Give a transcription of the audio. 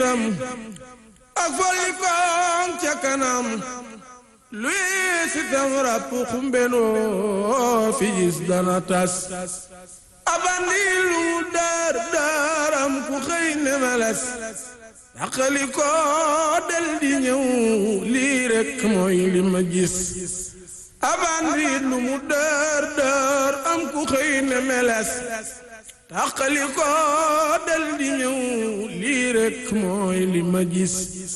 itam ak folli koŋ ca kanam luy sitam ràpp xumbenoo fi gis dana tas abandi lu mu daar daaram ku xëy ne meles daqali ko del di ñëw lii rekk mooy li ma gis abandi lu mu daar daar am ku xëy ne meles daqali ko del di ñëw lii rekk mooy li ma gis